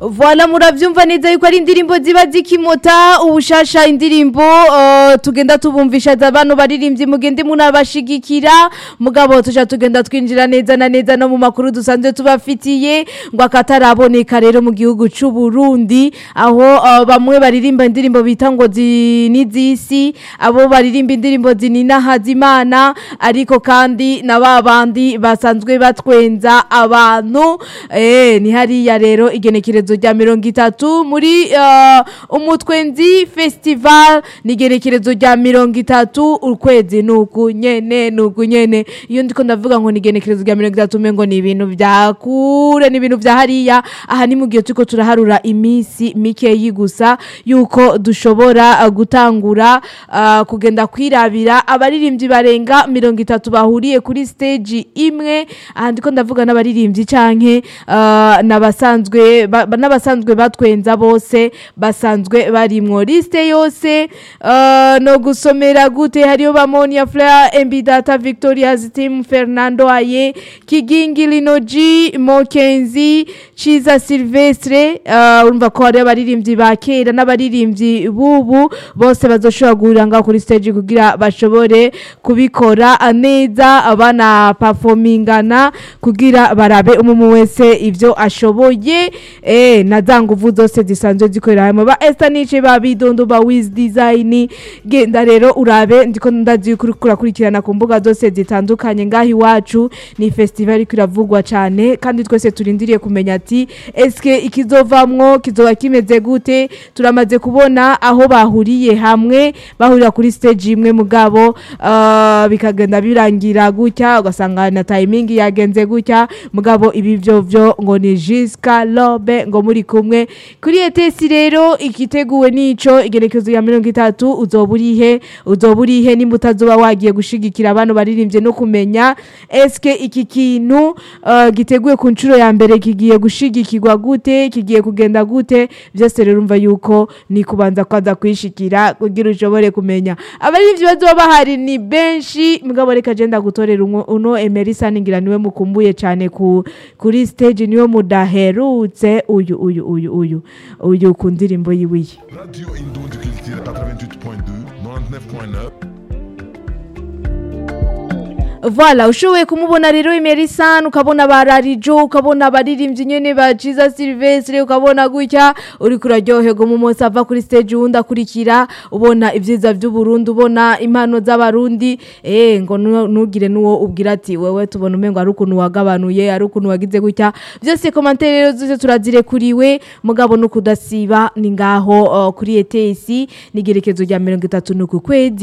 Voila muravyumva neza yuko ari indirimbo ziba zikimota ubushasha indirimbo uh, tugenda tubumvisha abantu baririmbyi mugende munabashigikira mugabo tuja tugenda twinjira neza na neza no mu makuru dusanzwe tubafitiye ngo akataraboneka rero mu gihugu c'u Burundi aho uh, bamwe baririmba indirimbo bita ngo zinizisi abo baririmba indirimbo zinina hazimana ariko kandi na babandi basanzwe batwenza abantu eh ni hariya rero igenekerezo rya mirongo itatu muri uh, umutwenzi festival ni igenekerezo rya mirongo itatu ukwezi nuku nyene nuku nyene iyo ndiko ndavuga ngo ni igenekerezo rya mirongo itatu mengo ni ibintu vya kure ni ibintu vya hariya aha ni mu gihe turiko turaharura iminsi mikeyi gusa yuko dushobora uh, gutangura uh, kugenda kwirabira abaririmbyi barenga mirongo itatu bahuriye kuri stage imwe aha ndiko ndavuga n'abaririmbyi canke uh, n'abasanzwe ba- ba- n'abasanzwe batwenza bose basanzwe barimwo liste yose uh, no gusomera gute hariyo ba Monia Fleur Embidata Victoria's team Fernando Aye Kigingi Linoji Mokenzi Chiza Silvestre uh, urumva ko hariyo abaririmbyi ba kera n'abaririmbyi bubu bose bazoshobora guhurira ngaho kuri stage kugira bashobore kubikora neza abana performingana kugira barabe umumu wese ivyo ashoboye eh na za nguvu zose zisanzwe zikorera hamwe ba Esther Niche ba Bidondo ba Wiz Design genda rero urabe ndiko ndazi kuri kurakurikirana ku mbuga zose zitandukanye ngaho iwacu ni festival iriko iravugwa cane kandi twese turindiriye kumenya ati eske ikizovamwo kizoba kimeze gute turamaze kubona aho bahuriye hamwe bahurira kuri stage imwe mugabo uh, bikagenda birangira gutya ugasanga na timing yagenze gutya mugabo ibi byo byo ngo ni Jiska Lobe ngo muri kumwe kuri etesi rero ikiteguwe nico igerekezo ya mirongo itatu uzoburihe uzoburihe nimba utazoba wagiye gushigikira abantu baririmbye no kumenya eske iki kintu uh, giteguye ku nshuro ya mbere kigiye gushigikirwa gute kigiye kugenda gute byose rero umva yuko ni kubanza kwaza kwishikira kugira ushobore kumenya abaririmbyi bazoba bahari ni benshi mugabo reka je ndagutorera umwe- uno Emerisa ningira niwe mukumbuye cyane ku kuri stage niwe mudaherutse uyu uyu uyu uyu uyu ku ndirimbo yiwiye Radio Indonde Culture 88.2, 99.9. Voilà, ushoboye kumubona rero Emerison ukabona bararijo ukabona abaririmbyi nyene ba Jesus Silvestre ukabona gutya uri kuraryoherwa mu munsi ava kuri stage wundi akurikira ubona ibyiza by'u Burundi ubona impano z'abarundi eh ngo nu- nugire nuwo ubwira ati wewe tubona umengo ari ukuntu wagabanuye ari ukuntu wagize gutya byose commentaire rero zose turazire kuriwe mugabo no kudasiba ni ngaho uh, kuri ETS nigerekezo rya 30 nuku kwezi